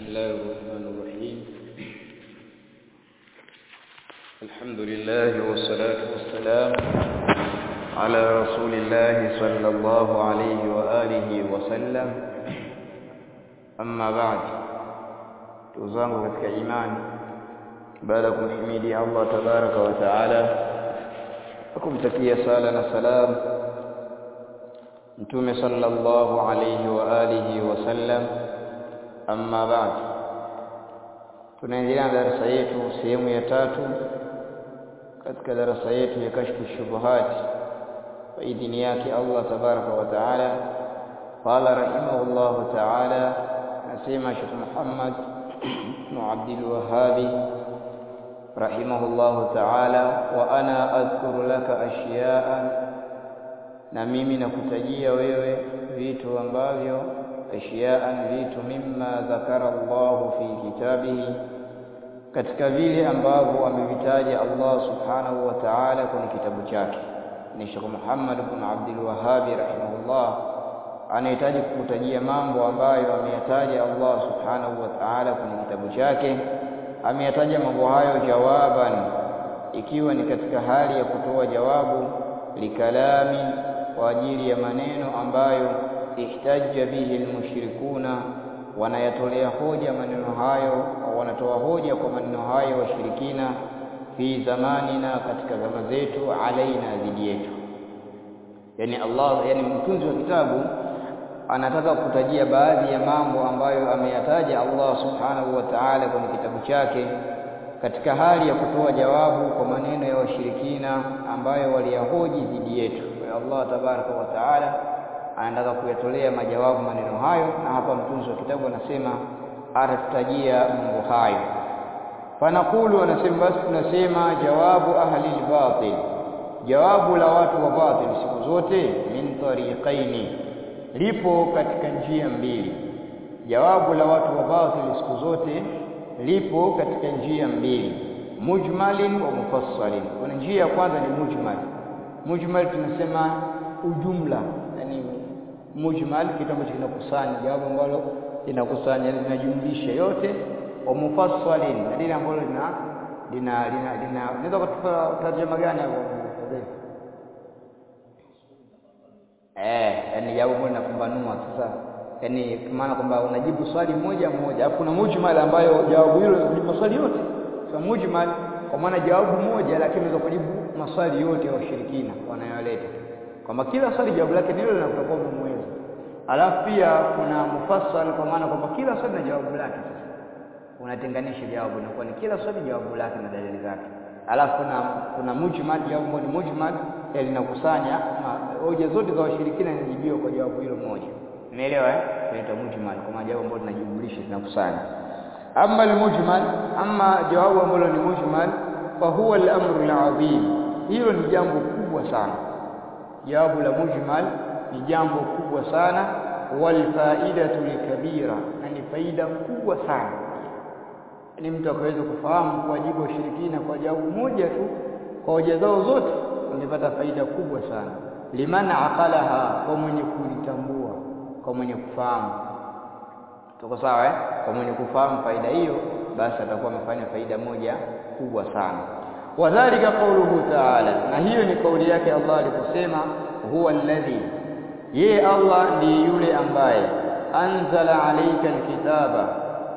الله الرحمن الرحيم الحمد لله والصلاة والسلام على رسول الله صلى الله عليه وآله وسلم أما بعد تزangu katika imani baada ya kumhimidi Allah tabaraka wa taala kumtakia sala na salam mtume sallallahu alayhi wa alihi wasallam amma ba'd tunaendelea na darasa yetu sehemu ya tatu katika darasa yetu ya kashfu shubuhat kwa idhini yake Allah tabaraka wa taala qala rahimahullahu taala nasema Sheikh Muhammad ibn Abdul Wahhab rahimahullahu taala wa ana adhkuru laka ashiya'a na mimi nakutajia wewe vitu ambavyo ashiaan vitu mimma dhakara Allah fi kitabihi katika vile ambavyo amevitaja Allah subhanahu wa ta'ala kwenye kitabu chake ni Sheikh Muhammad ibn Abdul Wahhab rahimahullah anahitaji kukutajia mambo ambayo ameyataja Allah subhanahu wa ta'ala kwenye kitabu chake ameyataja mambo hayo jawaban ikiwa ni katika hali ya kutoa jawabu likalami kwa ajili ya maneno ambayo ihtajja bihi almushrikuna wanayatolea hoja maneno hayo au wanatoa hoja kwa maneno hayo washirikina fi zamanina katika zama zetu alaina dhidi yetu yani Allah yani mtunzi wa kitabu anataka kutajia baadhi ya mambo ambayo ameyataja Allah subhanahu wa ta'ala kwenye kitabu chake katika hali ya kutoa jawabu kwa maneno ya washirikina ambayo waliyahoji dhidi yetu kwa Allah tabaraka wa taala anataka kuyatolea majawabu maneno hayo na hapa mtunzi wa kitabu anasema atatutajia mambo hayo fanakulu anasema basi tunasema jawabu ahli al-batil jawabu la watu wa batil siku zote min tariqaini lipo katika njia mbili jawabu la watu wa batil siku zote lipo katika njia mbili mujmalin wa mufassalin kuna njia ya kwanza ni mujmal mujmal tunasema ujumla yani mujmal kitu ambacho kinakusanya jawabu ambalo linakusanya linajumlisha yote wa mufassalin na lile ambalo lina lina lina lina unaweza kutupa tarjuma gani hapo eh yani jawabu ambalo linapambanua sasa yani maana kwamba unajibu swali moja moja alafu kuna mujmal ambayo jawabu hilo ni maswali yote so mujmal kwa maana jawabu moja lakini unaweza kujibu maswali yote ya washirikina wanayoleta kwamba kila swali jawabu lake ni hilo linalokuwa mwezi alafu pia kuna mufassal kwa maana kwamba kila swali na jawabu lake sasa unatenganisha jawabu inakuwa ni kila swali jawabu lake na dalili zake alafu kuna kuna mujmal jawabu moja mujmal linakusanya hoja zote za washirikina zinajibiwa kwa jawabu hilo moja umeelewa eh inaitwa mujmal kwa maana jawabu ambalo linajumlisha linakusanya amma almujmal amma jawabu ambalo ni mujmal fa huwa al-amru al-azim hilo ni jambo kubwa sana jawabu la mujmal ni jambo kubwa sana wal faidatu likabira na ni faida kubwa sana ni mtu akaweza kufahamu kuwajibu washirikina kwa jawabu moja tu kwa hoja zao zote angepata faida kubwa sana liman aqalaha kwa mwenye kulitambua kwa mwenye kufahamu tuko sawa eh kwa mwenye kufahamu faida hiyo basi atakuwa amefanya faida moja kubwa sana wadhalika qauluhu ta'ala na hiyo ni kauli yake Allah aliposema huwa alladhi yeye Allah ndiye yule ambaye anzala alayka alkitaba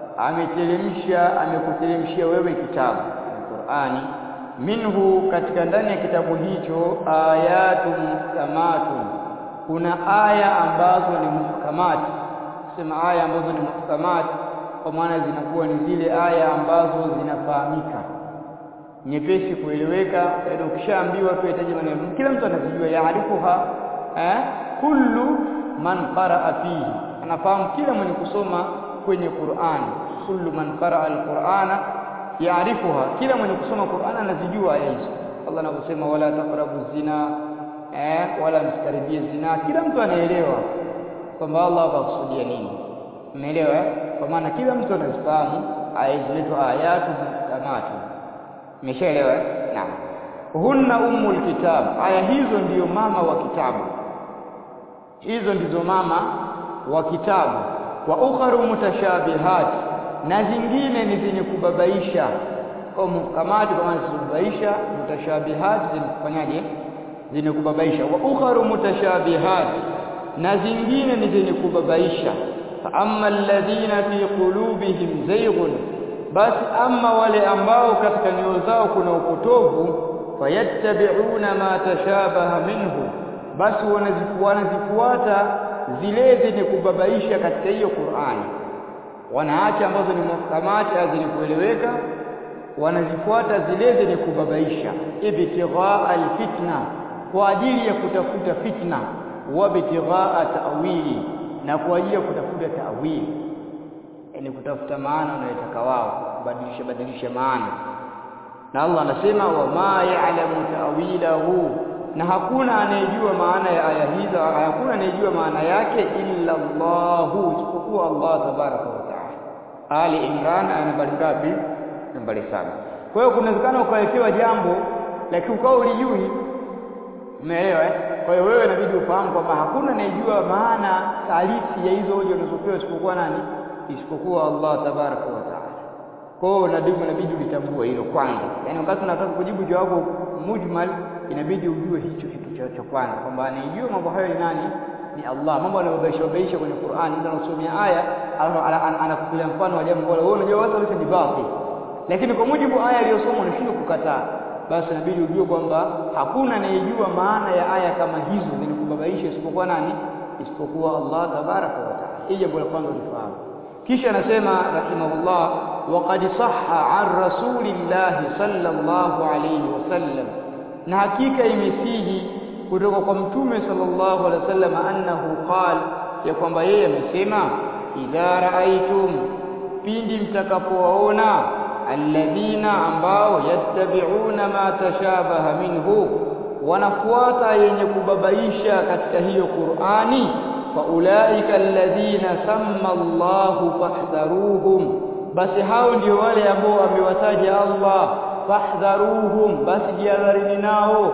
ameteremsha amekuteremshia wewe kitabu Qur'ani minhu katika ndani ya kitabu hicho ayatun muhkamatun kuna aya ambazo ni muhkamati sema aya ambazo ni muhkamati kwa maana zinakuwa ni zile aya ambazo zinafahamika nyepesi kueleweka yaani ukishaambiwa tu itaje maneno kila mtu anazijua yaarifuha eh kullu man qaraa fihi anafahamu kila mwenye kusoma kwenye Qur'an kullu man qaraa al-Qur'ana yaarifuha kila mwenye kusoma Qur'an anazijua aya hizo Allah anaposema wala taqrabu zina eh wala msikaribie zina kila mtu anaelewa kwamba Allah anakusudia nini umeelewa eh kwa maana kila mtu anazifahamu aya zinaitwa ayatu muhkamatu umeshaelewa eh naam hunna ummul kitab aya hizo ndiyo mama wa kitabu hizo ndizo mama wa kitabu wa ukharu mutashabihat na zingine ni zenye kubabaisha kwa muhkamati kama zinazobabaisha mutashabihat zenye kufanyaje zenye kubabaisha wa ukharu mutashabihat na zingine ni zenye kubabaisha fa amma alladhina fi qulubihim zayghun basi amma wale ambao katika nyoyo zao kuna upotovu fayattabi'una ma tashabaha minhu basi wanazifuata zile zenye kubabaisha katika hiyo Qur'ani wanaacha ambazo ni muhkamati zenye kueleweka wanazifuata zile zenye kubabaisha ibtighaa alfitna kwa ajili ya kutafuta fitna wa ibtighaa ta'wili na kwa ajili ya kutafuta ta'wili yani kutafuta maana wanayotaka wao kubadilisha badilisha maana na Allah anasema wa ma ya'lamu ta'wilahu na hakuna anayejua maana ya aya hizo hakuna anayejua maana yake illa Allahu isipokuwa Allah tabaraka wa taala Ali Imran aya nambari ngapi nambari saba kwa hiyo kunawezekana ukawekewa jambo lakini ukawa ulijui umeelewa eh kwa hiyo wewe inabidi ufahamu kwamba hakuna anayejua maana halisi ya hizo hoja unazopewa isipokuwa nani isipokuwa Allah tabaraka wa taala kwa hiyo inabidi inabidi ulitambue hilo kwanza yaani wakati unataka kujibu jawabu mujmal inabidi ujue hicho kitu cha, cha kwanza kwamba anayejua mambo hayo ni nani ni Allah mambo anayobaisha baisha kwenye Qur'an ndio anasomea aya anakupilia mfano wa jambo bora wewe unajua watu wote ni batil lakini kwa mujibu aya aliyosoma unashindwa kukataa basi inabidi ujue kwamba hakuna anayejua maana ya aya kama hizo zenye kubabaisha isipokuwa nani isipokuwa Allah tabaraka wa taala hii jambo la kwanza ulifahamu kisha anasema rahimahullah waqad sahha an rasulillahi sallallahu alayhi wasallam na hakika imesihi kutoka kwa mtume sallallahu alaihi wasallam annahu qala ya kwamba yeye amesema idha raaitum pindi mtakapowaona alladhina ambao yattabi'una ma tashabaha minhu wanafuata yenye kubabaisha katika hiyo Qur'ani fa ulaika alladhina samma Allahu fahdharuhum basi hao ndio wale ambao amewataja Allah fahdharuhum basi jihadharini nao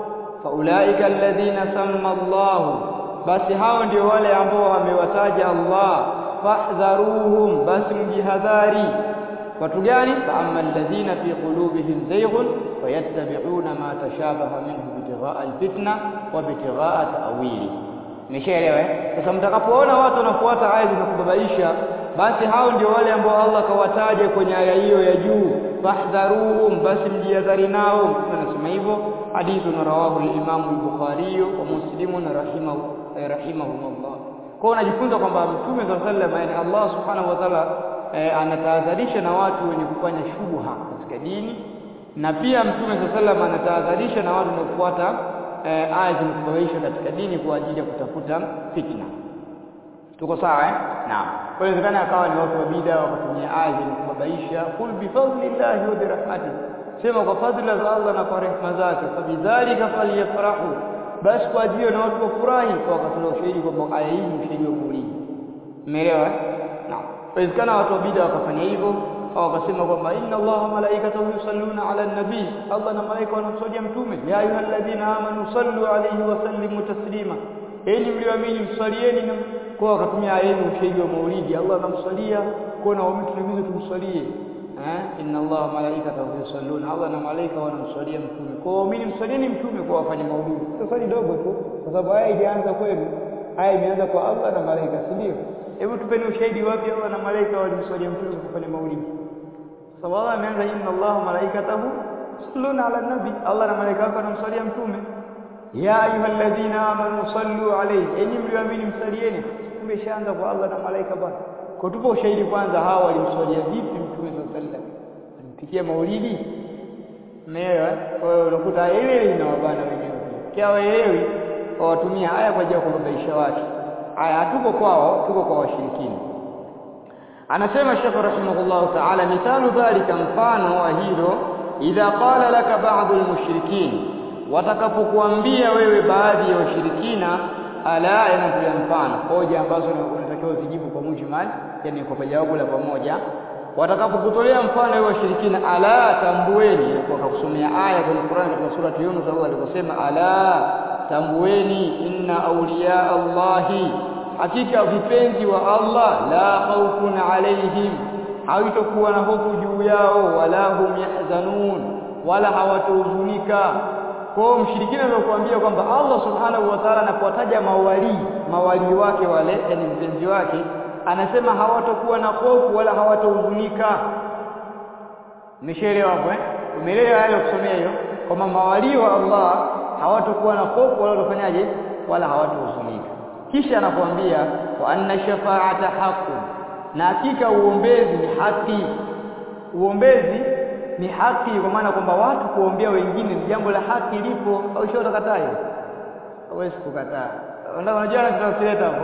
faulaika alladhina samma Allah basi hao ndio wale ambao wamewataja Allah fahdharuhum basi mjihadhari watu gani fa amma alladhina fi qulubihim zayghun fayattabi'una ma tashabaha minhu bitighaa alfitna wa bitighaa ta'wili Umeshaelewa eh? Sasa mtakapoona watu wanafuata aya zinakubabaisha basi hao ndio wale ambao Allah kawataja kwenye aya hiyo ya juu fahdharuhum basi mjihadhari nao mtume anasema hivyo hadithu na rawahu al-Imam al-Bukhari wa Muslim rahimahu rahimahumullah kwa unajifunza kwamba mtume sallallahu alaihi wasallam yani Allah subhanahu wa ta'ala eh, anatahadharisha na watu wenye kufanya shubha katika dini na pia mtume sallallahu alaihi wasallam anatahadharisha na watu wanaofuata eh, aya zinazobabaisha katika dini kwa ajili ya kutafuta fitna tuko sawa eh naam kwa hiyo inawezekana akawa ni watu wa bid'a wakatumia aya zinazobabaisha kul bi fadlillahi wa bi rahmatihi sema kwa fadhila za Allah na kwa rehema zake fabidhalika falyafrahu basi kwa ajili na watu wafurahi kwa wakatoa ushahidi kwamba aya hii ni ushahidi wa maulidi umeelewa naam inawezekana watu wa bid'a wakafanya hivyo au wakasema kwamba inna allaha malaikatahu yusalluna ala nabii Allah na malaika wanamswalia mtume ya ayyuhalladhina amanu sallu alayhi wa sallimu taslima enyi mlioamini mswalieni na kwa wakatumia aya hii ushahidi wa maulidi Allah anamswalia kwa na watu tunaweza tumswalie eh inna allaha malaikatahu yusalluna Allah na malaika wanamswalia mtume kwa waamini mswalieni mtume kwa wafanye maulidi sio swali dogo tu kwa sababu aya ilianza kwenu aya imeanza kwa Allah na malaika si ndio hebu tupeni ushahidi wapi Allah na malaika walimswalia mtume kwa kufanya maulidi sababu Allah ameanza inna Allah malaikatahu yusalluna ala nabi Allah na malaika wake wanamswalia mtume ya ayyuhalladhina amanu sallu alayhi enyi mlioamini msalieni kumbe shaanza kwa Allah na malaika bwana kwa tupo ushahidi kwanza hawa walimswalia vipi mtume sallallahu alaihi wasallam alimpikia maulidi Umeelewa? Kwa hiyo unakuta ile ile inawabana wenyewe. Kia waelewi wawatumia haya kwa ajili ya kubabaisha watu. Haya hatuko kwao, tuko kwa washirikina. Anasema Sheikh rahimahullah ta'ala mithalu dhalika mfano wa hilo idha qala laka ba'dhu al-mushrikin watakapokuambia wewe baadhi ya washirikina ala yanatolea mfano hoja ambazo unatakiwa zijibu kwa mujmal yani kwa jawabu la pamoja watakapokutolea mfano wewe washirikina ala tambueni kwa kusomea aya kwenye Qur'an katika sura Yunus Allah aliposema ala tambueni inna awliya Allahi hakika vipenzi wa Allah la khawfun alaihim haitokuwa na hofu juu yao wala hum yahzanun wala hawatohuzunika kwa mshirikina ndio kuambia kwamba Allah subhanahu wa ta'ala anapotaja mawali mawali wake wale yani mpenzi wake anasema hawatokuwa na hofu wala hawatohuzunika umeshaelewa hapo eh umeelewa hayo kusomea hiyo kwamba mawali wa Allah hawatokuwa na hofu wala watafanyaje wala hawatohuzunika kisha anakuambia wa anna shafa'ata haqqun na hakika uombezi ni haki uombezi ni haki kwa maana kwamba watu kuombea wengine ni jambo la haki lipo au sio utakataa hiyo hawezi kukataa unajua anachotaka hapo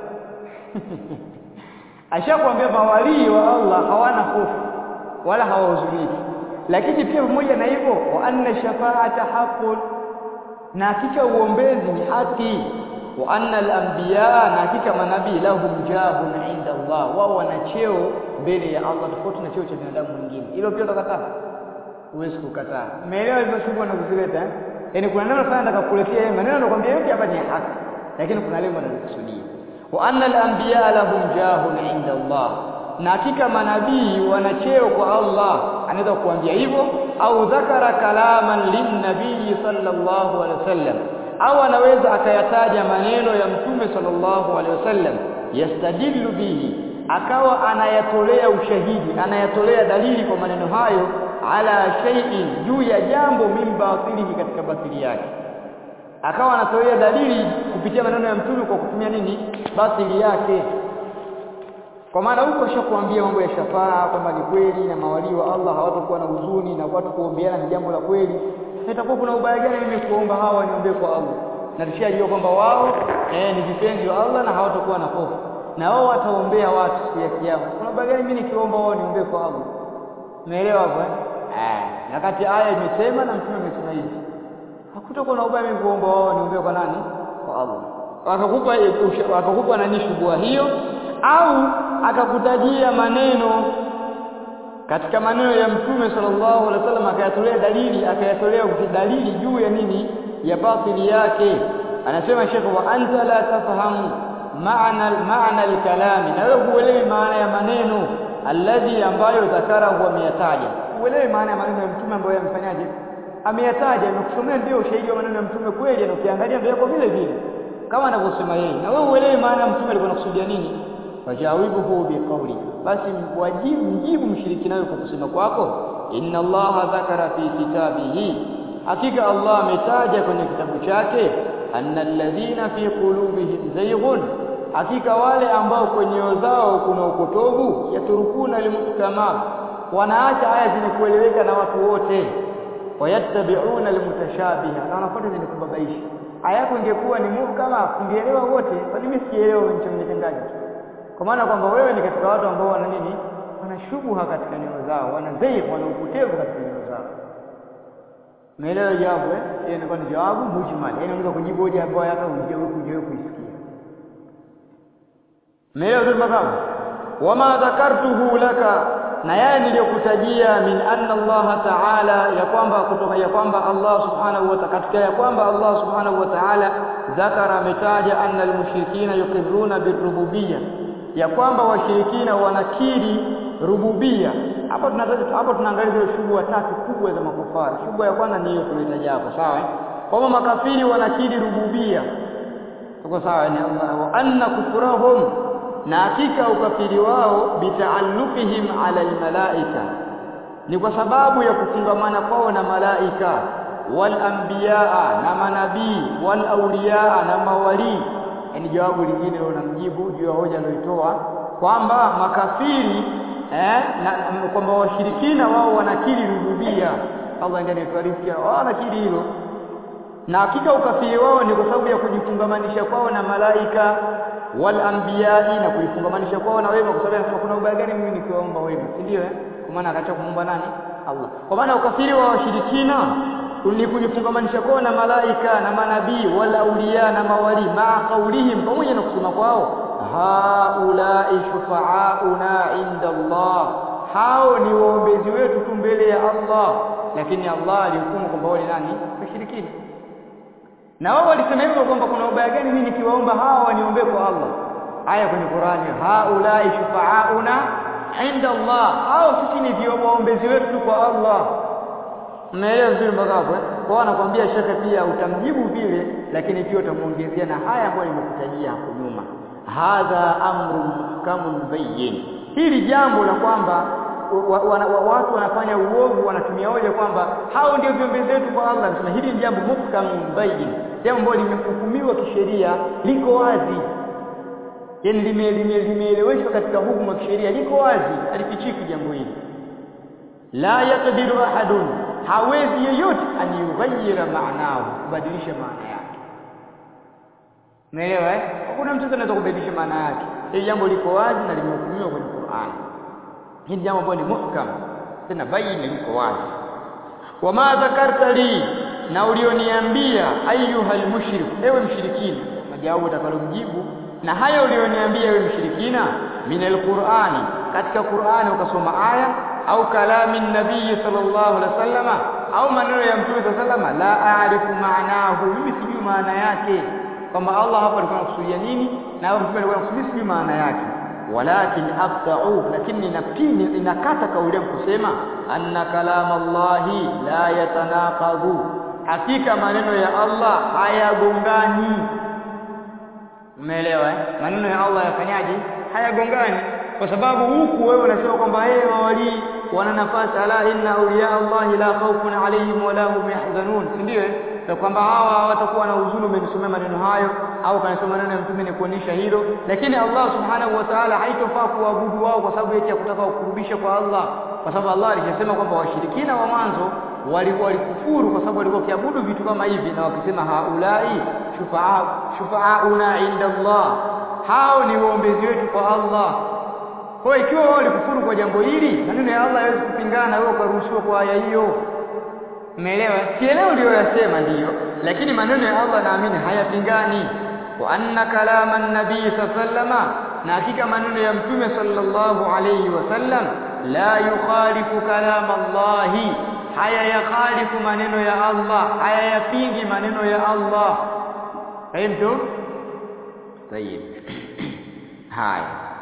ashakwambia mawalii wa Allah hawana hofu wala hawahuzuniki lakini pia pamoja na hivyo wa anna shafa'ata haqqun na hakika uombezi ni haki wa anna al-anbiya na hakika manabii lahum jabun inda Allah wao wana cheo mbele ya Allah tofauti na cheo cha binadamu mwingine hilo pia utakataa huwezi kukataa umeelewa hivyo shughuli na kuzileta eh yani kuna neno sana nataka kukuletea yeye maneno nakwambia yote hapa ni haki lakini kuna lengo nalikusudia wa anna al-anbiya lahum jahun inda Allah na hakika manabii wana cheo kwa Allah anaweza kuambia hivyo au dhakara kalaman linnabii sallallahu alaihi wasallam au anaweza akayataja maneno ya mtume sallallahu alaihi wasallam yastadillu bihi akawa anayatolea ushahidi anayatolea dalili kwa maneno hayo ala shay'in juu ya jambo min batilihi katika batili yake akawa anatolea dalili kupitia maneno ya mtume kwa kutumia nini batili yake kwa maana huko shakuambia mambo ya shafaa kwamba ni kweli na mawalii wa Allah hawatakuwa na huzuni na watu kuombeana ni jambo la kweli itakuwa kuna ubaya gani mimi kuomba hawa waniombee kwa Allah na tushajua kwamba wao eh, ni vipenzi wa Allah na hawatakuwa na hofu na wao wataombea watu siku ya kiyama kuna ubaya gani mimi nikiomba wao niombee kwa Allah umeelewa hapo eh na kati aya imesema na mtume amesema hivi hakutakuwa na ubaya mimi kuomba wao niombee kwa nani kwa Allah akakupa akakupa nani shubua hiyo au akakutajia maneno katika maneno ya mtume sallallahu alaihi wasallam akayatolea dalili akayatolea dalili juu ya nini ya batili yake anasema shekhe wa anta la tafahamu maana maana al-kalami na wewe huelewi maana ya maneno alladhi ambayo dhakarahu ameyataja huelewi maana ya maneno ya mtume ambayo yamfanyaje ameyataja amekusomea ndio ushahidi wa maneno ya mtume kweli na ukiangalia ndio yako vile vile kama anavyosema yeye na wewe huelewi maana ya mtume alikuwa anakusudia nini fajawibuhu biqawli basi wajibu mjibu mshirikina kwa kusema kwako inna allaha dhakara fi kitabihi hakika allah ametaja kwenye kitabu chake anna alladhina fi qulubihim zayghun hakika wale ambao kwenye nyoyo zao kuna upotovu yaturukuna limuhkamat wanaacha aya zenye kueleweka na watu wote wayattabi'una almutashabiha na wanafuata zenye kubabaisha aya yako ingekuwa ni muhkama kungeelewa wote kwani mimi sielewa mchanganyikaji kwa maana kwamba wewe ni katika watu ambao wana nini wana shubha katika nyoyo zao wana dhaifu wana upotevu katika nyoyo zao umeelewa jawabu eh hiyo inakuwa ni jawabu mujmal yani unaweza kujibu hoja ambayo hata hujawahi kujawahi kuisikia umeelewa tu makamu wama dhakartuhu laka na yale niliyokutajia min anna Allah ta'ala ya kwamba kutoka ya kwamba Allah subhanahu wa ta'ala katika ya kwamba Allah subhanahu wa ta'ala dhakara ametaja anna almushrikina yuqirruna birububiyya ya kwamba washirikina wanakiri rububia hapa tunataja hapa tunaangalia zile shughuli tatu kubwa za makufari shughuli ya kwanza ni hiyo tulitaja hapo sawa kwamba makafiri wanakiri rububia tuko sawa ni Allah wa anna kufurahum na hakika ukafiri wao bitaalluqihim ala almalaika ni kwa sababu ya kufungamana kwao na malaika wal anbiyaa na manabii wal awliyaa na mawali yani jawabu lingine unamjibu juu ya hoja aliyoitoa kwamba makafiri eh, na kwamba washirikina wao wanakiri rububia Allah ndiye anatuarifu wao wanakiri hilo na hakika ukafiri wao ni kwa sababu ya kujifungamanisha kwao na malaika wal anbiyai na kujifungamanisha kwao na wema kwa sababu anasema kuna ubaya gani mimi nikiwaomba wema si ndio eh kwa maana akaacha kumuomba nani Allah kwa maana ukafiri wa washirikina ni kujifungamanisha kwao na malaika na manabii wala auliya na mawali maa kaulihim pamoja na kusema kwao haulai shufaauna inda Allah hao ni waombezi wetu tu mbele ya Allah lakini Allah alihukumu kwamba wao ni nani washirikina na wao walisema hivyo kwamba kuna ubaya gani mimi nikiwaomba hawa waniombee kwa Allah aya kwenye Qur'ani haulai shufaauna inda Allah au sisi ni vio waombezi wetu kwa Allah Unaelewa vizuri mpaka hapo? Kwa anakuambia shekhe pia utamjibu vile lakini pia utamuongezea na haya ambayo nimekutajia hapo nyuma. Hadha amrun muhkamun bayyin. Hili jambo la kwamba wa, wa, wa, watu wanafanya uovu wanatumia hoja kwamba hao ndio viombezi wetu kwa Allah. Nasema hili ni jambo muhkamun bayyin. Jambo ambalo limehukumiwa kisheria liko wazi. Yaani limeeleweshwa lime, katika hukumu ya kisheria liko wazi, alifichiki jambo hili. La yaqdiru ahadun hawezi yeyote aniyughayyira maanahu kubadilisha maana yake umeelewa eh hakuna mtu anaweza kubadilisha maana yake hili jambo liko wazi na limehukumiwa kwenye Qur'an hili jambo ambalo ni muhkam tena baini liko wazi wama dhakarta li na ulioniambia ayuhal mushrik ewe mshirikina majawabu utakalomjibu na haya ulioniambia ewe mshirikina minal qur'ani katika Qur'ani ukasoma aya au kalami nabii sallallahu alaihi wasallama au maneno ya mtume sallallahu la aarifu maanahu mimi sijui maana yake kwamba Allah hapa alikuwa anakusudia nini na hapo mtume alikuwa anakusudia sijui maana yake walakin aqta'u lakini ninapini ninakata kauli yangu kusema anna kalam Allah la yatanaqadhu hakika maneno ya Allah hayagongani umeelewa eh maneno ya Allah yafanyaje hayagongani kwa sababu huku wewe unasema kwamba yeye mawali wana nafasi ala inna awliya Allah la khawfun alayhim wala hum yahzanun si ndio na kwamba hawa hawatakuwa na huzuni umenisomea maneno hayo au kanisoma maneno ya mtume ni kuonyesha hilo lakini Allah subhanahu wa ta'ala haitofaa kuabudu wao kwa sababu eti ya kutaka kukurubisha kwa Allah kwa sababu Allah alishasema kwamba washirikina wa mwanzo walikuwa walikufuru kwa sababu walikuwa kiabudu vitu kama hivi na wakisema haulai shufaa shufaauna inda Allah hao ni waombezi wetu kwa Allah kwa hiyo ikiwa wao walikufuru kwa jambo hili maneno ya Allah hawezi kupingana na wewe ukaruhusiwa kwa aya hiyo umeelewa sielewi uliyoyasema ndiyo lakini maneno ya Allah naamini hayapingani wa anna kalama nabii sallama na hakika maneno ya mtume sallallahu alayhi wasallam la yukhalifu kalam Allah haya yakhalifu maneno ya Allah haya yapingi maneno ya Allah fahimtu طيب هاي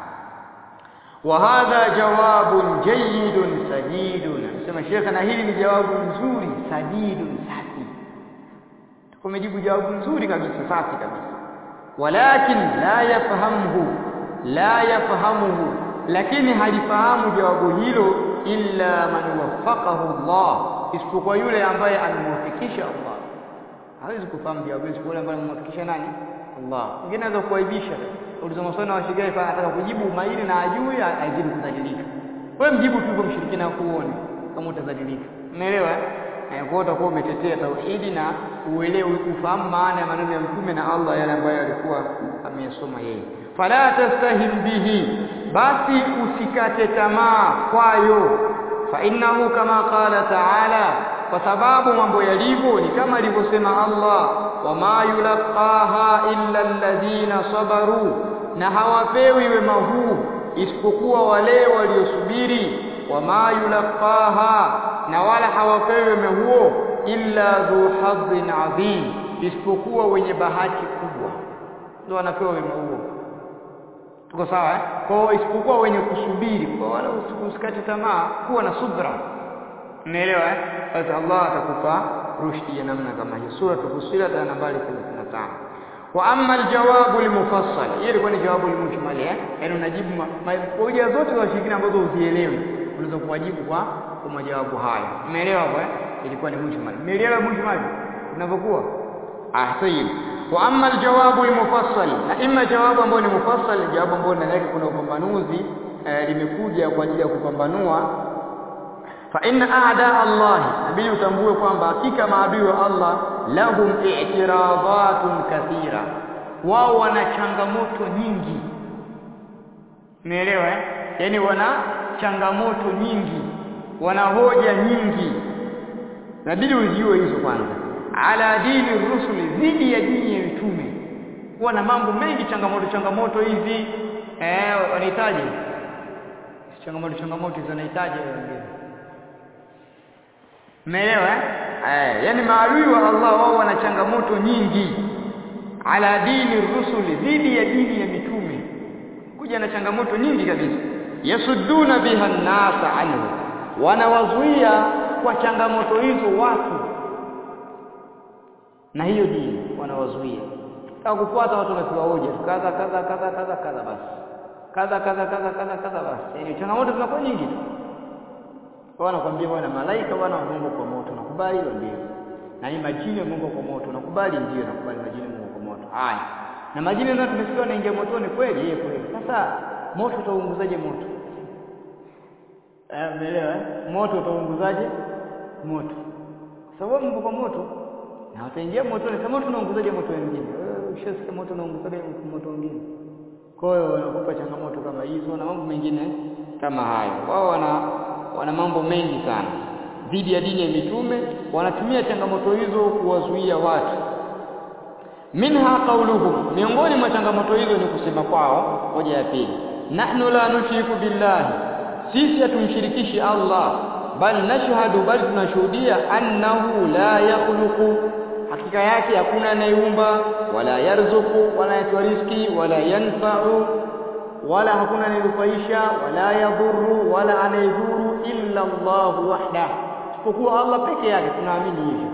وهذا جواب جيد سديد sema shekha na hili ni jawabu nzuri sadidun safi tumejibu jawabu nzuri kabisa safi kabisa walakin la yafahamuhu la yafahamuhu lakini halifahamu jawabu hilo illa man waffaqahu Allah isipokuwa yule ambaye amemwafikisha Allah hawezi kufahamu jawabu hilo yule ambaye amemwafikisha nani Allah mwingine anaweza kuaibisha uliza maswali na washigai fa anataka kujibu umahiri na ajui azidi kudhalilika wewe mjibu tu kwa mshirikina kuone kama utadhalilika umeelewa eh kwa utakuwa umetetea tauhidi na uelewe ufahamu maana ya maneno ya mtume na Allah yale ambayo alikuwa ameyasoma yeye fala tastahim bihi basi usikate tamaa kwayo fa innahu kama qala ta'ala kwa sababu mambo yalivyo ni kama alivyosema Allah wama yulqaha illa alladhina sabaru na hawapewi wema huu isipokuwa wale waliosubiri wama yulqaha na wala hawapewi wema huo illa dhu hadhin adhim isipokuwa wenye bahati kubwa ndio wanapewa wema huo tuko sawa eh? kwa isipokuwa wenye kusubiri kwa wala usikate tamaa kuwa na subra umeelewa eh basi Allah atakupa rushdi ya namna kama hiyo sura Fussilat aya nambari 35 wa amma aljawabu almufassal hiyo ilikuwa ni jawabu almujmal eh yani unajibu hoja zote za washirikina ambazo uzielewi unaweza kuwajibu kwa kwa majawabu haya umeelewa hapo eh ilikuwa ni mujmal umeelewa mujmal unavyokuwa ah sahihi wa amma aljawabu almufassal na imma jawabu ambayo ni mufassal jawabu ambayo ndani yake kuna upambanuzi eh, limekuja kwa ajili ya kupambanua fa inna a'da Allah nabii utambue kwamba hakika maadui wa Allah lahum i'tiradatun kathira wao wana changamoto nyingi umeelewa eh yani wana changamoto nyingi wana hoja nyingi nabidi ujue hizo kwanza ala dini rusuli dhidi ya dini ya mitume kuwa na mambo mengi changamoto changamoto hizi eh wanahitaji changamoto changamoto hizo wanahitaji wengine Umeelewa eh? Yaani maadui wa Allah wao wana changamoto nyingi ala dini rusuli dhidi ya dini ya mitume. Kuja na changamoto nyingi kabisa. yasudduna biha nnasa anhu wanawazuia kwa changamoto hizo watu na hiyo dini wanawazuia kama kufuata watu wanapewa hoja kadha kadha kadha kadha kadha basi kadha kadha kadha kadha kadha basi yani changamoto zinakuwa nyingi tu kwa wanakuambia bwana malaika bwana Mungu kwa moto nakubali hilo ndio na ni majini ya Mungu kwa moto nakubali ndio nakubali majini Mungu kwa moto haya na majini ndio tumesikia wanaingia motoni kweli yeye kweli sasa moto utaunguzaje moto eh umeelewa eh? moto utaunguzaje moto sababu Mungu kwa moto na wataingia motoni kama tunaunguzaje moto wengine wewe ushasikia moto unaunguzaje moto wengine kwa hiyo wanakupa changamoto kama hizo na mambo mengine kama hayo wao wana wana mambo mengi sana dhidi ya dini ya mitume wanatumia changamoto hizo kuwazuia watu minha qauluhum miongoni mwa changamoto hizo ni kusema kwao hoja ya pili nahnu la nushriku billahi sisi hatumshirikishi Allah bal nashhadu bal tunashuhudia annahu la yakhluqu hakika yake hakuna anayeumba wala yarzuku wala yatoa riziki wala yanfa'u wala hakuna anayenufaisha wala yadhuru wala anayedhuru illa Allah wahda isipokuwa Allah peke yake tunaamini hivyo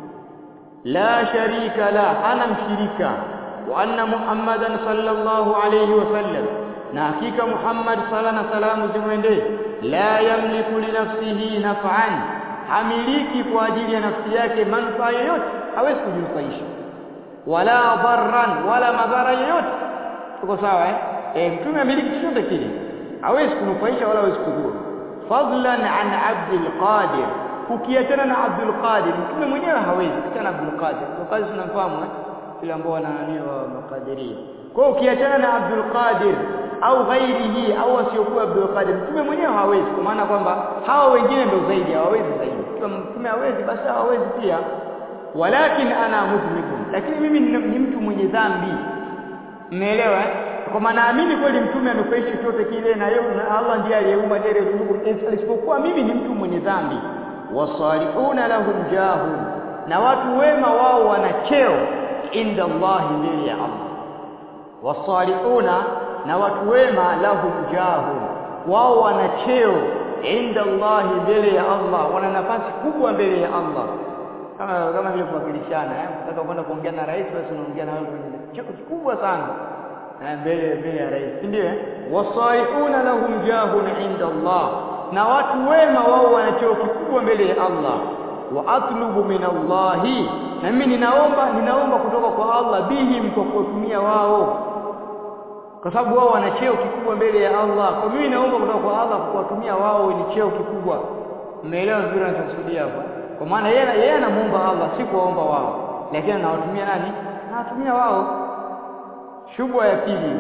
la sharika la hana mshirika wa anna muhammadan sallallahu alayhi wasallam na hakika Muhammad sala na salamu zimwendee la yamliku li nafsihi naf'an hamiliki kwa ajili ya nafsi yake manufaa yoyote hawezi kujinufaisha wala dharran wala madhara yoyote tuko sawa eh e, mtume amiliki chochote kile hawezi kunufaisha wala hawezi kudhuru fadlan an abdul qadir ukiachana na abdul qadir mtume mwenyewe hawezi ukiachana na abdul qadir abdul qadir tunamfahamu eh ile ambao wananiwa makadiria kwa hiyo ukiachana na abdul qadir au ghairihi au wasiokuwa abdul qadir mtume mwenyewe hawezi kwa maana kwamba hawa wengine ndio zaidi hawawezi zaidi kama mtume hawezi basi hawawezi pia walakin ana mudhnikun lakini mimi ni mtu mwenye dhambi mmeelewa eh? kwa maana naamini kweli mtume anufaisha chochote kile na yeye na Allah ndiye aliyeumba ndiye aliyeruzuku isipokuwa mimi ni mtu mwenye dhambi wasalihuna lahum jahun na watu wema wao wana cheo inda Allah mbele ya Allah wasalihuna na watu wema lahum jahun wao wana cheo inda Allah mbele ya Allah wana nafasi kubwa mbele ya Allah kama kama vile kuwakilishana eh unataka kwenda kuongea na rais basi unaongea na wale wenye cheo kikubwa sana mbele mbele ya rais ndio wasaihuna lahum jahun inda Allah na watu wema wao wana cheo kikubwa mbele ya Allah wa atlubu min Allah na mimi ninaomba ninaomba kutoka kwa Allah bihim kwa kutumia wao kwa sababu wao wana cheo kikubwa mbele ya Allah kwa mimi naomba kutoka kwa Allah kwa kuwatumia wao ni cheo kikubwa mmeelewa vizuri ninachokusudia hapa kwa maana yeye yeye anamuomba Allah si kuwaomba wao lakini anawatumia nani anawatumia wao shubha ya pili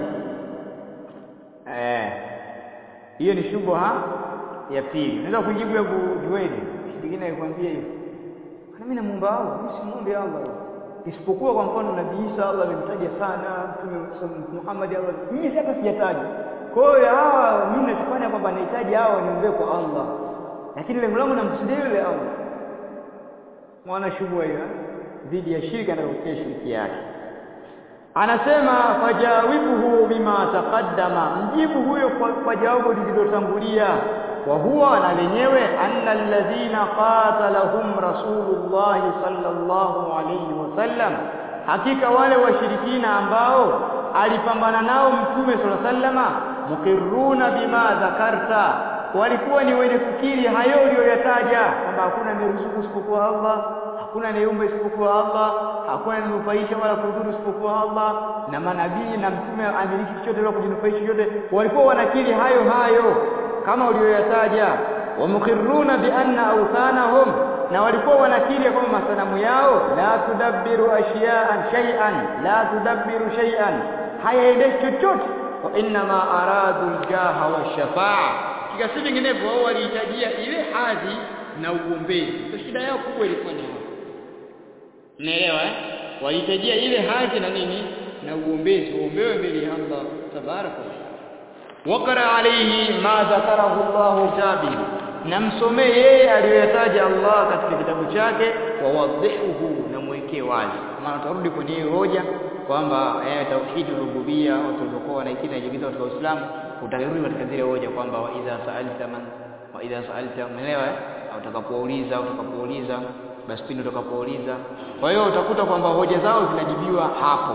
eh hiyo ni shubha ya pili unaweza kujibu ya jueni kingine aikwambia hiyo kana mimi namuomba Allah mimi simuombe Allah isipokuwa kwa mfano nabii Isa Allah amemtaja sana mtume Muhammad Allah mimi hata sijataja kwa hiyo hawa mimi nachofanya kwamba nahitaji hawa niombe kwa Allah lakini lengo langu namkusudia yule Allah mwana shubha hiyo dhidi ya shirka na kutia shirki yake anasema fajawibuhu bima taqaddama mjibu huyo kwa, kwa jawabu lililotangulia wa huwa na lenyewe anna alladhina qatalahum rasulullah sallallahu alayhi wasallam hakika wale washirikina ambao alipambana nao mtume sallallahu alayhi wasallama mukirruna bima dhakarta walikuwa ni wenye kukiri hayo uliyoyataja kwamba hakuna aniruzuku isipokuwa Allah hakuna aniumba isipokuwa Allah hakuna aninufaisha wala kudhuru isipokuwa Allah na manabii na mtume amiliki chochote wala kujinufaisha chochote walikuwa wanakiri hayo hayo kama uliyoyataja wamukirruna bi anna awthanahum na walikuwa wanakiri kwamba masanamu yao la tudabbiru ashya'an shay'an la tudabbiru shay'an hayaendeshi chochote wa inna ma aradu aljaha washafa'a kika si vinginevyo wao walihitajia ile hadhi na uombezi ndio shida yao kubwa ilikuwa ni hapo unaelewa eh walihitajia ile hadhi na nini na uombezi uombewe mbele ya Allah tabaraka wakara alayhi ma dhakarahu Allah tabi namsomee yeye aliyoyataja Allah katika kitabu chake wa wadhihuhu na mwekee wazi maana tarudi kwenye hiyo hoja kwamba eh tauhid rububia watu walikuwa wanaikina jikiza katika Uislamu utarudi katika zile hoja kwamba wa idha sa'alta man wa idha sa'alta umeelewa eh? au utakapouliza utakapouliza basi pindi utakapouliza kwa hiyo utakuta kwamba hoja zao zinajibiwa hapo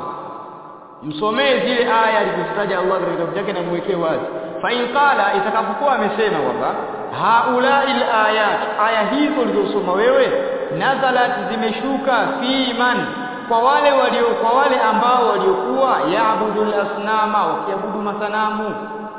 msomee zile aya alizozitaja Allah katika kitabu chake na mwekee wazi fa in qala itakapokuwa amesema kwamba haulai ayat aya hizo ulizosoma wewe nazalat zimeshuka fi man kwa wale walio kwa wale ambao waliokuwa yaabudul asnama wakiabudu masanamu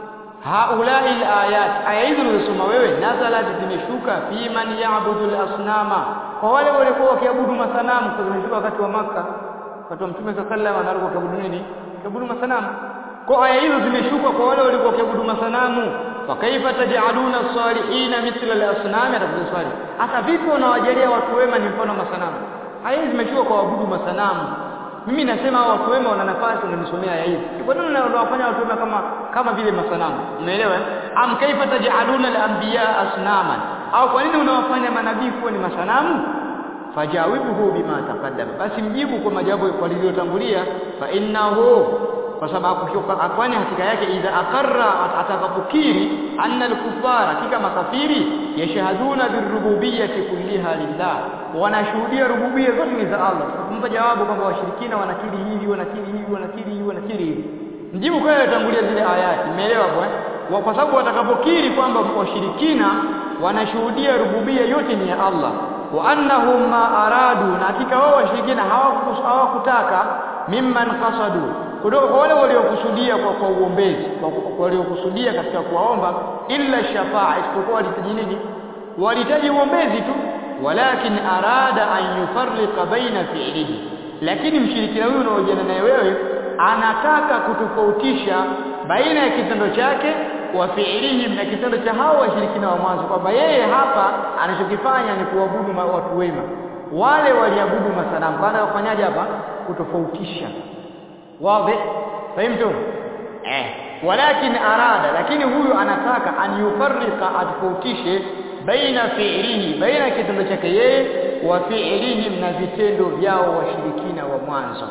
haulai ayat aya hizo ulizosoma wewe nazalat zimeshuka fi man yaabudul asnama kwa wale waliokuwa wakiabudu masanamu kwa zimeshuka wakati wa maka wakati wa mtume sallallahu alaihi wasallam anaruka kuabudu nini kuabudu masanamu kwa aya hizo zimeshuka kwa wale waliokuwa wakiabudu masanamu fa kaifa taj'aluna salihina mithla al-asnam atakuja swali hata vipi unawajalia watu wema ni mfano masanamu aya hizi zimeshuka kwa waabudu masanamu mimi nasema hao watu wema wana nafasi unanisomea aya hizi kwa nini unawafanya watu wema kama kama vile masanamu umeelewa am kaifa taj'aluna al-anbiya asnaman au kwa nini unawafanya manabii kuwa ni masanamu fajawibuhu bima taqaddam basi mjibu kwa majawabu kwa lililotangulia fa innahu kwa sababu kwani hakika yake idha akarra atakapokiri anna al-kuffara hakika makafiri yashhaduna birububiyyati kulliha lillah wanashuhudia rububia zote ni za Allah tukampa jawabu kwamba washirikina wanakiri hivi wanakiri hivi wanakiri hivi wanakiri hivi mjibu kwa yaliyotangulia zile ayati umeelewa kwa kwa sababu watakapokiri kwamba washirikina wanashuhudia rububia yote ni ya Allah wa annahum ma aradu na hakika wao washirikina hawakutaka mimman qasadu kutoka kwa wale waliokusudia kwa kwa uombezi kwa waliokusudia katika kuwaomba illa shafaa isipokuwa walitaji nini walitaji uombezi tu walakin arada an yufarriqa baina fi'lihi lakini mshirikina huyu unaojana naye wewe anataka kutofautisha baina ya kitendo chake wa fi'lihim na kitendo cha hao washirikina wa mwanzo kwamba yeye hapa anachokifanya ni kuabudu watu wema wale waliabudu masanamu kana wafanyaje hapa kutofautisha wazi fahimtu eh walakin arada lakini huyu anataka an yufarrika atofautishe baina fi'lihi baina kitendo chake yeye wa fi'lihim na vitendo vyao washirikina wa mwanzo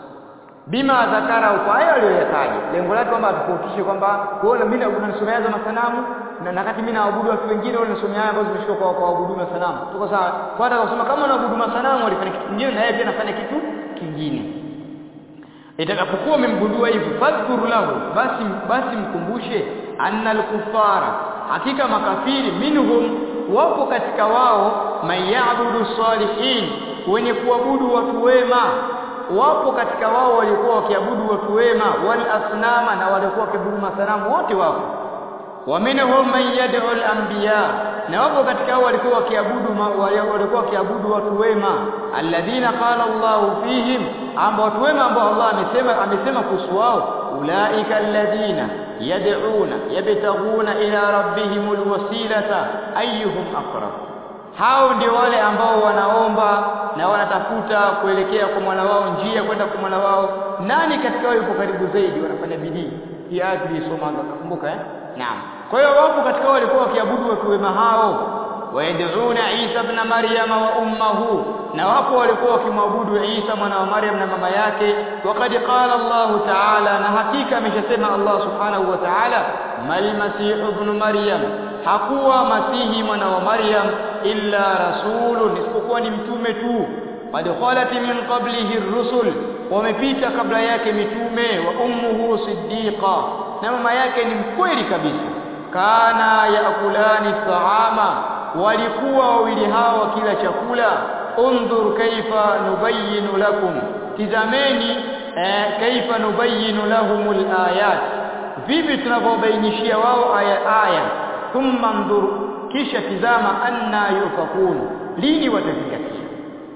bima dhakara kwa hayo aliyoyataja lengo lake kwamba atofautishe kwamba kuona mimi unanisomea za masanamu na nakati mimi naabudu watu wengine wale nasomea haya ambazo zimeshika kwa kwa abudu masanamu tuko sawa kwa hata kusema kama unaabudu masanamu walifanya kitu kingine na yeye pia anafanya kitu kingine itakapokuwa umemgundua hivyo fadhkur lahu basi basi mkumbushe anna al-kuffara hakika makafiri minhum wapo katika wao mayabudu salihin wenye kuabudu watu wema wapo katika wao walikuwa wakiabudu watu wema wal asnama na walikuwa wakiabudu masanamu wote wapo wa minhum man yad'u al-anbiya na wapo katika hao walikuwa wakiabudu walikuwa wakiabudu watu wema alladhina qala Allah fihim ambao watu wema ambao Allah amesema amesema kuhusu wao ulaika alladhina yad'una yabtaghuna ila rabbihimul wasilata ayyuhum aqrab hao ndio wale ambao wanaomba na wanatafuta kuelekea kwa mwana wao njia kwenda kwa mwana wao nani katika wao yupo karibu zaidi wanafanya bidii hii aya tulisoma nakumbuka eh naam kwa hiyo wapo katika wao walikuwa wakiabudu watu wema hao wayad'una Isa ibn Maryam wa ummuhu na wapo walikuwa wakimwabudu Isa mwana wa Maryam na mama yake waqad qala Allah ta'ala na hakika ameshasema Allah subhanahu wa ta'ala mal masih ibn Maryam hakuwa masihi mwana wa Maryam illa rasulun isipokuwa ni mtume tu qad khalat min qablihi ar-rusul wamepita kabla yake mitume wa ummuhu siddiqa na mama yake ni mkweli kabisa kana yakulani taama walikuwa wawili hao wakila chakula undhur kaifa nubayinu lakum tizameni eh, kaifa nubayinu lahumul ayat vipi tunavyobainishia wao aya aya thumma ndhur kisha tizama anna yufakun lini watazingatia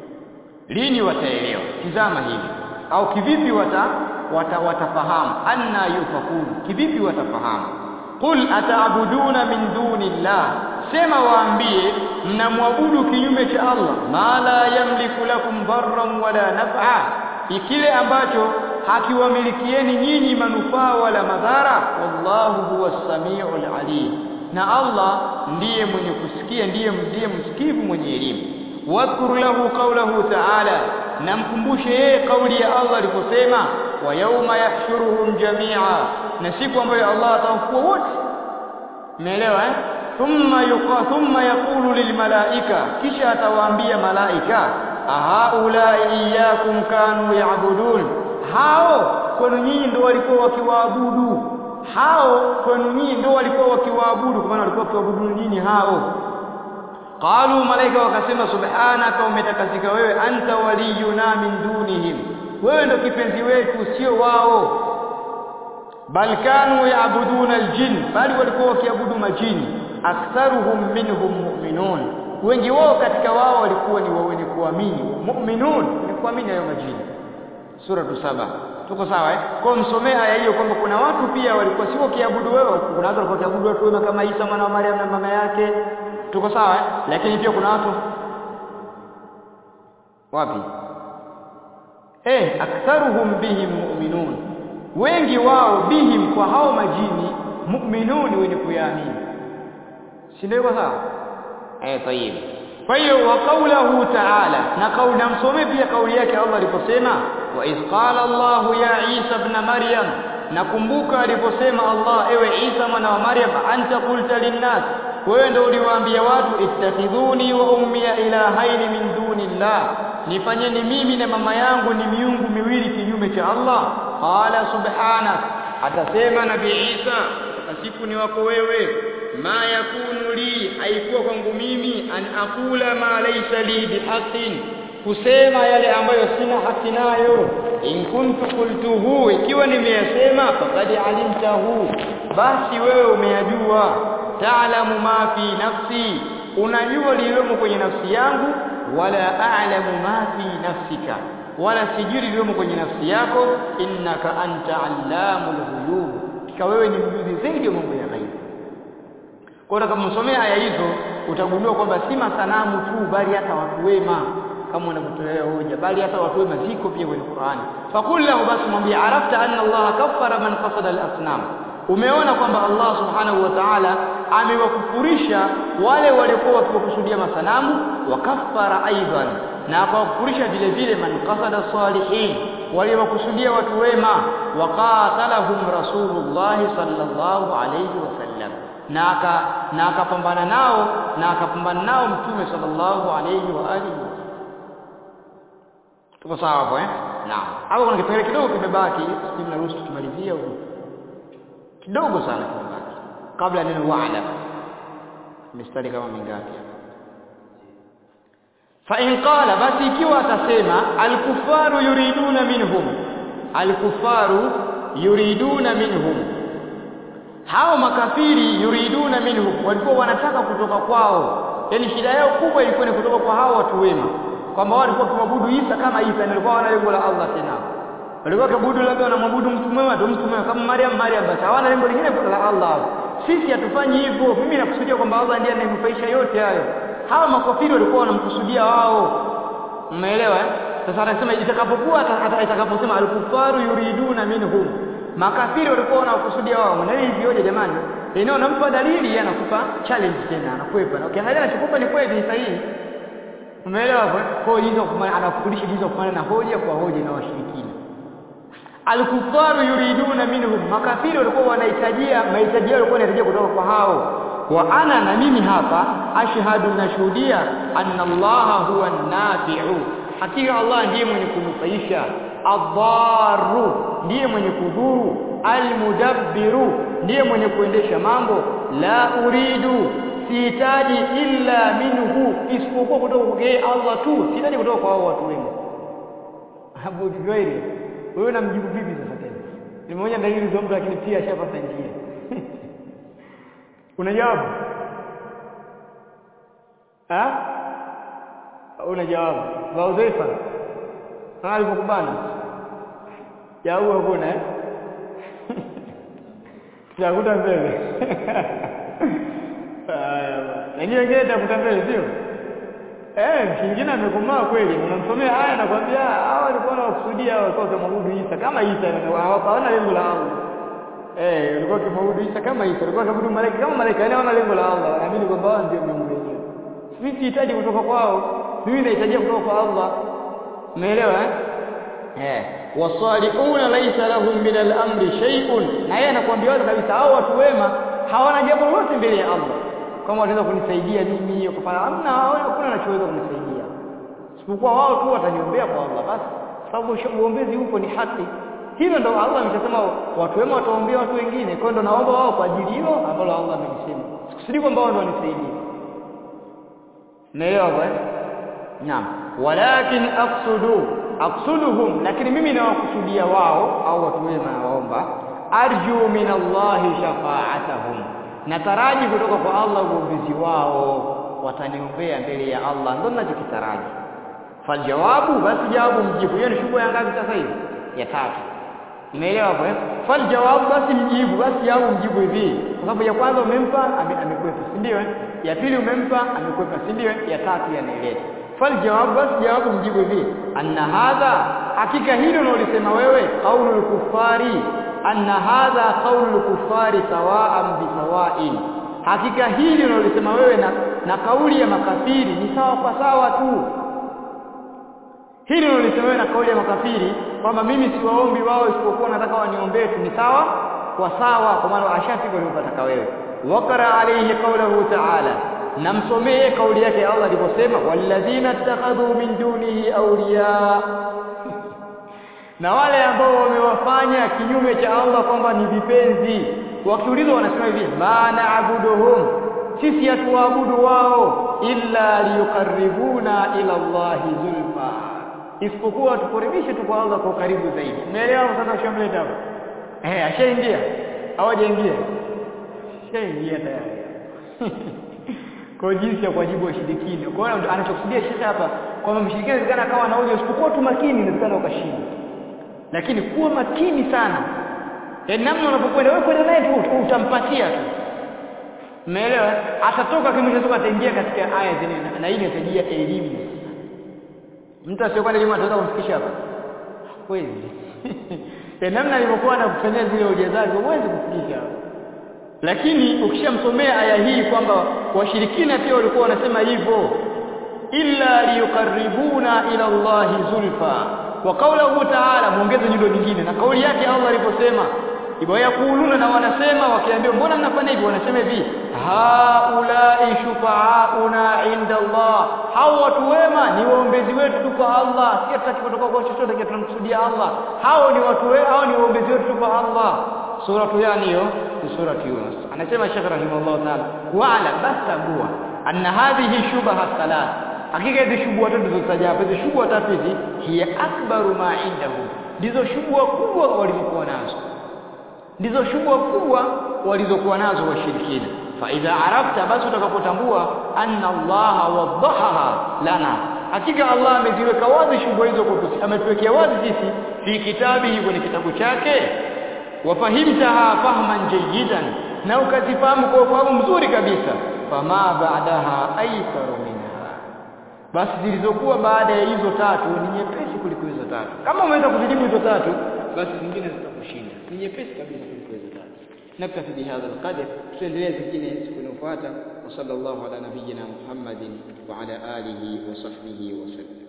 lini wataelewa tizama hivi au kivipi wata, wata watafahamu anna yufakun kivipi watafahamu qul ataabuduna min dunillah sema waambie mnamwabudu kinyume cha Allah ma la yamliku lakum darran wala naf'a ikile ambacho hakiwamilikieni nyinyi manufaa wala madhara wallahu huwas samiul alim na Allah ndiye mwenye kusikia ndiye ndiye msikivu mwenye elimu wadhkur lahu qawlahu ta'ala namkumbushe yeye kauli ya Allah aliposema wa yawma yahshuruhum jami'a na siku ambayo Allah atawafua wote umeelewa eh thumma yuqa thumma yaqulu lilmalaika kisha atawaambia malaika ahaulai iyyakum kanu ya'budun hao kwenu nyinyi ndio walikuwa wakiwaabudu hao kwenu nyinyi ndio walikuwa wakiwaabudu kwa maana walikuwa wakiwaabudu nyinyi hao qalu malaika wakasema subhanaka umetakasika wewe anta waliyuna min dunihim wewe ndio kipenzi wetu sio wao bal kanu yaabuduna aljin bali walikuwa wakiabudu majini aktharuhum minhum mu'minun wengi wao katika wao walikuwa ni wenye kuamini mu'minun ni kuamini hayo majini sura saba tuko sawa eh kwa msomee aya hiyo kwamba kuna watu pia walikuwa sio kiabudu wewe kuna watu walikuwa kiabudu watu wema kama Isa mwana wa Maryam na mama yake tuko sawa eh lakini pia kuna watu wapi eh aktharuhum bihim mu'minun wengi wao bihim kwa hao majini mu'minun wenye kuyaamini si ndio sawa eh tayib kwa hiyo wa qawluhu ta'ala na kauli namsomee pia kauli yake Allah aliposema wa iz qala Allah ya Isa ibn Maryam nakumbuka aliposema Allah ewe Isa mwana wa Maryam anta qulta linnas wewe ndio uliwaambia watu ittakhidhuni wa ummi ilahaini min dunillah nifanyeni mimi na mama yangu ni miungu miwili kinyume cha Allah qala subhanak atasema nabii Isa siku ni wako wewe ma yakunu li haikuwa kwangu mimi an aqula ma laysa li bihaqqin kusema yale ambayo sina haki nayo in kuntu qultuhu ikiwa nimeyasema faqad alimtahu basi wewe umeyajua ta'lamu ma fi nafsi unajua lililomo kwenye nafsi yangu wala a'lamu ma fi nafsika wala sijui lililomo kwenye nafsi yako innaka anta allamul ghuyub kika wewe ni mjuzi zaidi wa mambo ya ghaibu kwa hiyo kama msomea aya hizo utagundua kwamba si masanamu tu bali hata watu wema kama unavyotolea hoja bali hata watu wema ziko pia kwenye Qur'ani fakul lahu basi mwambie arafta anna Allah kaffara man qasada al-asnam umeona kwamba Allah subhanahu wa ta'ala amewakufurisha wale waliokuwa wakiwakusudia masanamu wakaffara aidan na akawakufurisha vile vile man qasada salihin waliowakusudia watu wema waqatalahum rasulullah sallallahu alayhi wasallam na aka na akapambana nao na akapambana nao mtume sallallahu alayhi wa alihi tuko sawa hapo eh naam hapo kuna kipengele kidogo kimebaki sisi tunaruhusu tukimalizia huko kidogo sana kimebaki kabla neno wa'ala mistari kama mingapi fa in qala basi ikiwa atasema alkufaru yuriduna minhum alkufaru yuriduna minhum hao makafiri yuriduna minhum walikuwa wanataka kutoka kwao yani shida yao kubwa ilikuwa ni kutoka kwa hao watu wema kwamba wao walikuwa kumwabudu Isa kama Isa na walikuwa wana lengo la Allah tena walikuwa kuabudu labda wanamwabudu mtu mwema ndio mtu mwema kama Maryam Maryam basi hawana lengo lingine la Allah sisi hatufanyi hivyo mimi nakusudia kwamba Allah ndiye anayenufaisha yote hayo hawa makafiri walikuwa wanamkusudia wao umeelewa eh sasa anasema itakapokuwa atakaposema alkufaru yuriduna minhum makafiri walikuwa wanakusudia wao na hivi hoja jamani eneo nampa dalili anakupa challenge tena anakwepa na ukiangalia anachokupa ni kweli sahihi umeelewa kwa hiyo anakufundisha jinsi ya kufanya na hoja kwa hoja na washirikina alkufaru yuriduna minhum makafiri walikuwa wanahitajia mahitaji yao walikuwa wanahitajia kutoka kwa hao wa ana na mimi hapa ashhadu nashuhudia anna allaha huwa nafi'u hakika allah ndiye mwenye kunufaisha adharu ndiye mwenye kudhuru almudabbiru ndiye mwenye kuendesha mambo la uridu sihitaji illa minhu isipokuwa kutoka kwa Allah tu sihitaji kutoka kwa hao watu wema Abu Juwairi wewe unamjibu vipi sasa tena nimeona dalili za mtu lakini pia ashapata njia unajawabu ah unajawabu Waudhaifa kama alivyokubana jawabu hakuna eh tutakuta mbele lakini wengine takuta mbele sio eh kingine amekomaa kweli unamsomea haya na kwambia hawa walikuwa wanakusudia walikuwa kumwabudu Isa kama Isa hawana lengo la Allah eh walikuwa kumwabudu Isa kama Isa walikuwa kumwabudu malaika kama malaika yani hawana lengo la Allah wanaamini kwamba wao ndio Mungu wenyewe mimi sihitaji kutoka kwao mimi nahitaji kutoka kwa Allah umeelewa eh eh wasalihuna laysa lahum min al-amri shay'un na yeye anakuambia wazi kabisa hao watu wema hawana jambo lolote mbele ya Allah kama wataweza kunisaidia mimi kufanya hamna hakuna anachoweza kunisaidia isipokuwa wao tu wataniombea kwa Allah basi sababu uombezi huko ni haki hilo ndo Allah ameshasema watu wema wataombea watu wengine kwa hiyo ndo naomba wao kwa ajili hilo ambalo Allah amelisema sikusudi kwamba wao ndo wanisaidia naelewa bwana naam walakin aqsudu aqsuduhum lakini mimi nawakusudia wao au watu wema nawaomba arju min Allah shafa'atahum nataraji kutoka kwa Allah uombezi wao wataniombea mbele ya Allah ndio ninachokitaraji faljawabu basi jawabu mjibu hiyo ni shughuli ya ngapi sasa hivi ya tatu umeelewa hapo eh faljawabu basi mjibu basi jawabu mjibu hivi kwa sababu ya kwanza umempa amekwepa si ndio eh ya pili umempa amekwepa si ndio ya tatu yanaeleza faljawabu basi jawabu mjibu hivi anna hadha hakika hilo unalolisema wewe qaulul kufari anna hadha qaulul kufari sawa'an bisawa'in hakika hili unalolisema wewe na, na kauli ya makafiri ni sawa kwa sawa tu hili unalolisema wewe na kauli ya makafiri kwamba mimi siwaombi wao isipokuwa nataka waniombee tu ni sawa kwa sawa kwa maana ashafika ulipotaka wewe wakara alayhi qawluhu ta'ala namsomee kauli yake Allah aliposema walladhina ittakhadhu min dunihi awliya na wale ambao wamewafanya kinyume cha Allah kwamba ni vipenzi wakiulizwa wanasema hivi ma na'buduhum sisi hatuwaabudu wao illa liyuqarribuna ila Allahi zulfa isipokuwa tukuribishe tu kwa Allah kwa karibu zaidi umeelewa sasa ushamleta hapo eh ashaingia hawajaingia ashaingia tayari kwa jinsi ya kuwajibu washirikina kwa hiyo anachokusudia shekhe hapa kwamba mshirikina inawezekana akawa na hoja usipokuwa tu makini inawezekana ukashinda lakini kuwa makini sana yaani namna unapokwenda wewe kwenda naye tu utampatia tu umeelewa atatoka kimwisho ataingia katika aya zile na hii inasaidia elimu mtu asiyokuwa na elimu ataweza kumfikisha hapa kweli ya namna alivyokuwa anakufanyia zile hoja zake huwezi kufikisha hapa lakini ukishamsomea aya hii kwamba washirikina pia walikuwa wanasema hivyo illa liyukarribuna ila Allahi zulfa wa qawluhu ta'ala muongeze nyundo nyingine na kauli yake Allah aliposema hivyo yakuluna na wanasema wakiambia mbona mnafanya hivi wanasema hivi haulai shufaauna inda Allah hao watu wema ni waombezi wetu tu kwa Allah si tutaki kutoka kwa chochote kile tunamkusudia Allah hao ni watu wema hao ni waombezi wetu tu kwa Allah sura yani hiyo ni sura Yunus anasema Sheikh rahimahullah taala wa'ala basabua anna hadhihi shubaha thalath hakika hizi shubha tatu zilizotaja hapa hizi shubha tatu hizi hiya akbaru ma indahum ndizo shubha kubwa walizokuwa nazo ndizo shubha kubwa walizokuwa nazo washirikina fa idha arafta basi utakapotambua anna Allah wadahaha lana hakika Allah ameziweka wazi shubha hizo kwetu ametuwekea wazi sisi fi kitabihi kwenye kitabu chake wafahimtaha fahman jayidan na ukazifahamu kwa ufahamu mzuri kabisa fama ba'daha aitharu minha basi zilizokuwa baada ya hizo tatu ni nyepesi kuliko hizo tatu kama umeweza kuzijibu hizo tatu basi zingine zitakushinda ni nyepesi kabisa kuliko hizo tatu naktafi bihadha alqadr tuendelee zingine siku inayofuata wa sallallahu ala nabiyyina muhammadin wa ala alihi wa sahbihi wa sallam